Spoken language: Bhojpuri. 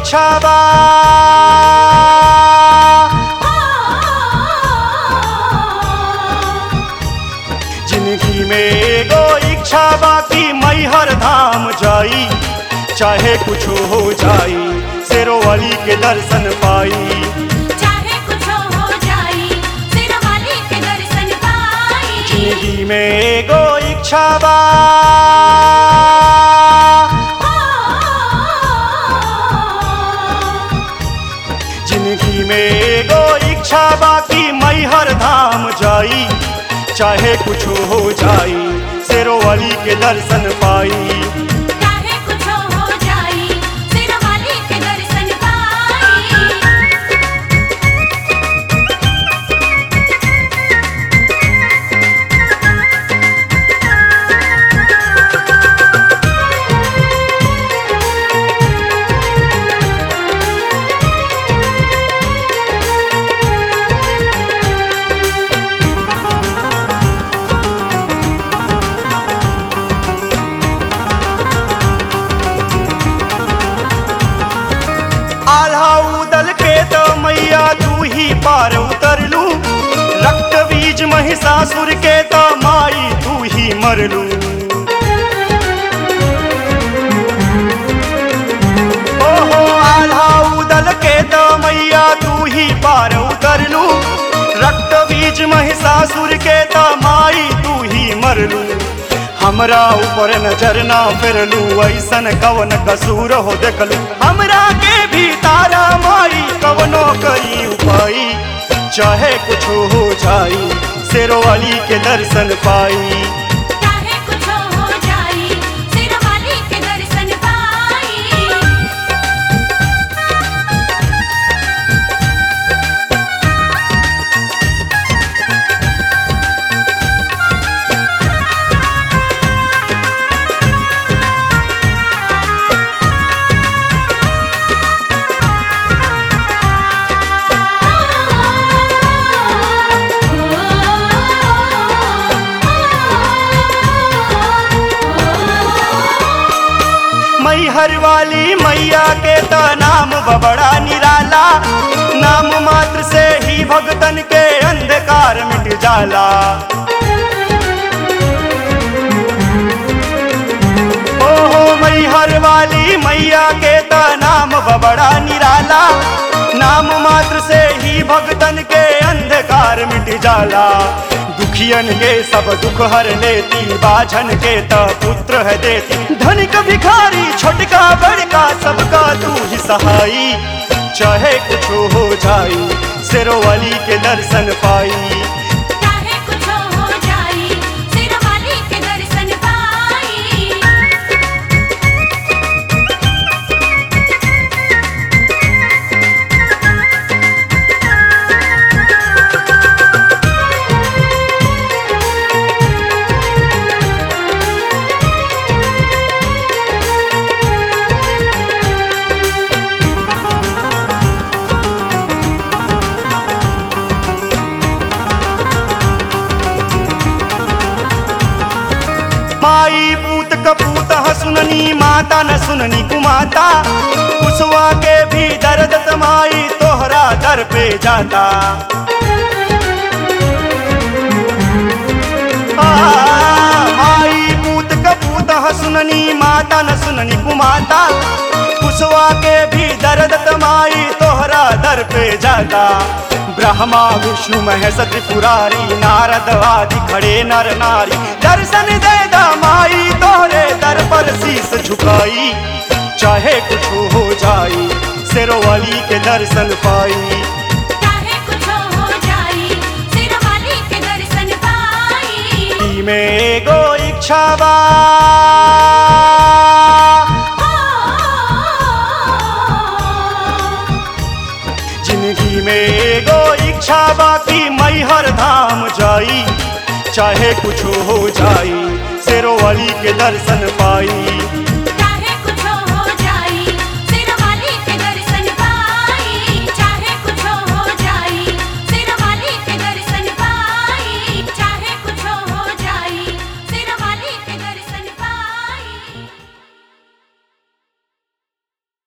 इच्छा बा जिंदगी में एगो इच्छा बा कि मैहर धाम जाई चाहे कुछ हो जाई शेरो वाली के दर्शन पाई चाहे कुछ हो जाई सिर वाली के दर्शन पाई जिंदगी में एगो इच्छा बा जिंदगी में एगो इच्छा बाकी मैहर धाम जाई चाहे कुछ हो जाई शेरो वाली के दर्शन पाई चाहे कुछ हो जाई सिर वाली के दर्शन पाई आल्हा उदल के तो मैया तू ही पार उतरलू रक्त बीज महिषासुर के तो माई तू ही मरलू ओहो आल्हा उदल के तो मैया तू ही पार उतरलू रक्त बीज महिषासुर के तो माई तू ही मरलू हमरा ऊपर नजर ना फिरलू ऐसन कवन कसूर हो देखलू हमरा के भी तारा माई कवनो करी उपाई चाहे कुछ हो जाई शेरो वाली के दर्शन पाई चाहे कुछ हो जाई सिर वाली के दर्शन पाई मैहर वाली मैया के तो नाम बबड़ा निराला नाम मात्र से ही भगतन के अंधकार मिट जाला ओहो मैहर वाली मैया के तो नाम बबड़ा निराला नाम मात्र से ही भगतन के अंधकार मिट जाला दुखियन के सब दुख हर लेती बाझन के त पुत्र है देती धनिक भिखारी छोटका बड़का सबका तू ही सहाई चाहे कुछ हो जाई शेरो वाली के दर्शन पाई चाहे कुछ हो जाई सिर वाली के दर्शन पाई माई पूत कपूत ह सुननी माता न सुननी कुमाता कुसवा के भी दर्द तमाई तोहरा दर पे जाता आ, माई पूत कपूत ह सुननी माता न सुननी कुमाता कुसवा के भी दर्द तमाई तोहरा दर पे जाता ब्रह्मा विष्णु महेश त्रिपुरारी नारद आदि खड़े नर नारी दर्शन दे दा माई तोहरे दर पर शीस झुकाई चाहे कुछ हो जाई शेरो वाली के दर्शन पाई चाहे कुछ हो जाई सिर वाली के दर्शन पाई ई में एगो इच्छा बा जिंदगी में एगो इच्छा बाकी मैहर धाम जाई चाहे कुछ हो जाई शेरो वाली के दर्शन पाई